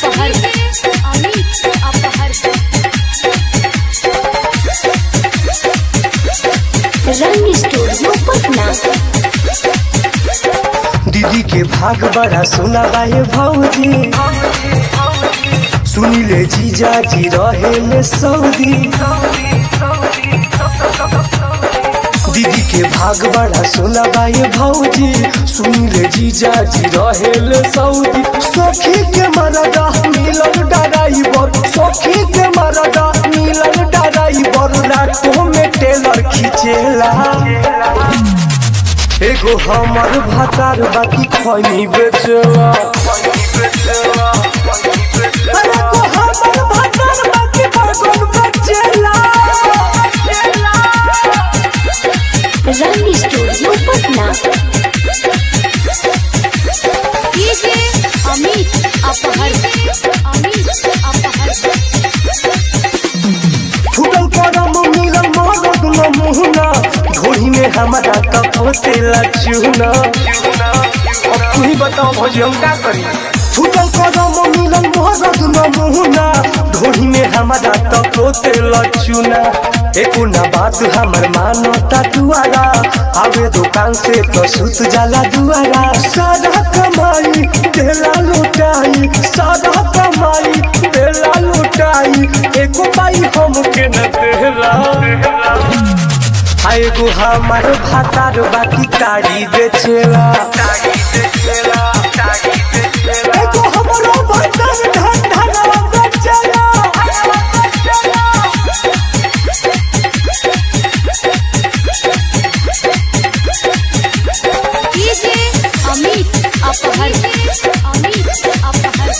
अपहर अमित अपहर रंग स्टूडियो पटना दीदी के भाग बड़ा सुना बाहे भौजी सुनिले जीजा जी रहे में सऊदी दीदी के भाग बड़ा सुना बाहे भौजी सुनिले जीजा जी रहे में सऊदी सखी के मरदा मिलन डराइबर सखी के मरदा मिलन डराइबर रातों में टेलर खींचेला एगो हमर भातार बाकी खैनी बेचला अरे को हमर भातार बाकी बर्गन बेचला रंग स्टूडियो पटना डीजे अमित अपहर अमित अपहर फुटल करम मिलल मरद न मुहना ढोही में हमारा कपोतेला चूना अब तू ही बताओ भौजी हम का करी फुटल करम मिलल मरद न मुहना ढोही में हमारा कपोतेला चूना एको ना बात हमर मानता दुआरा आवे दुकान से तो सुत जाला दुआरा सारा कमाई देला लुटाई सारा कमाई देला लुटाई एको पाई हमके न देला आ एगो हमार भातार बाकी ताड़ी बेचेला एगो हमरो भातार धन धनवा बेचेला डीजे अमित अपहर अमित अपहर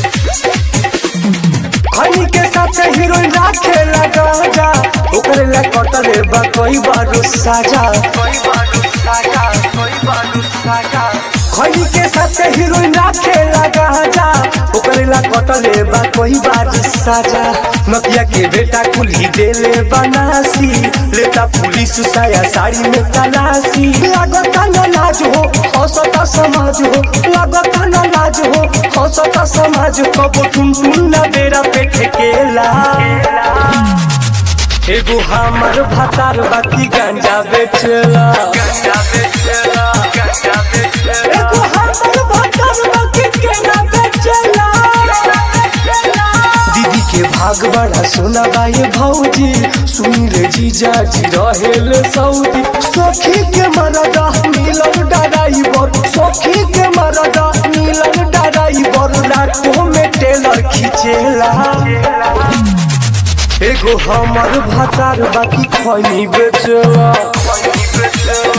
खनी के साथ हीरोइन राखे लगा जा ओकरे ला कटले बा कोई बारू साजा खनी के साथ हीरोइन राखे लगा जा ओकरे ला कटले बा कोई बारू साजा नदिया के बेटा कुल्ही देले बनासी लेता पुलिस साया साड़ी में तलाशी लागता न लाज हो हौसता समाज हो लागता न लाज हो हौसता समाज कबो टुन टुन न बेरा पे ठेकेला एगो हमर भातार बाकी गांजा बेचला एगो हमर भातार बाकी केना बेचला दीदी के भाग बड़ा सोना बाए भौजी सुनिले जीजा जी रहेल सऊदी सखी के मरदा मिलन डराइबर सखी के मरदा मिलन डराइबर रातों में टेलर खींचेला एगो हमर भातार बाकी खैनी बेचला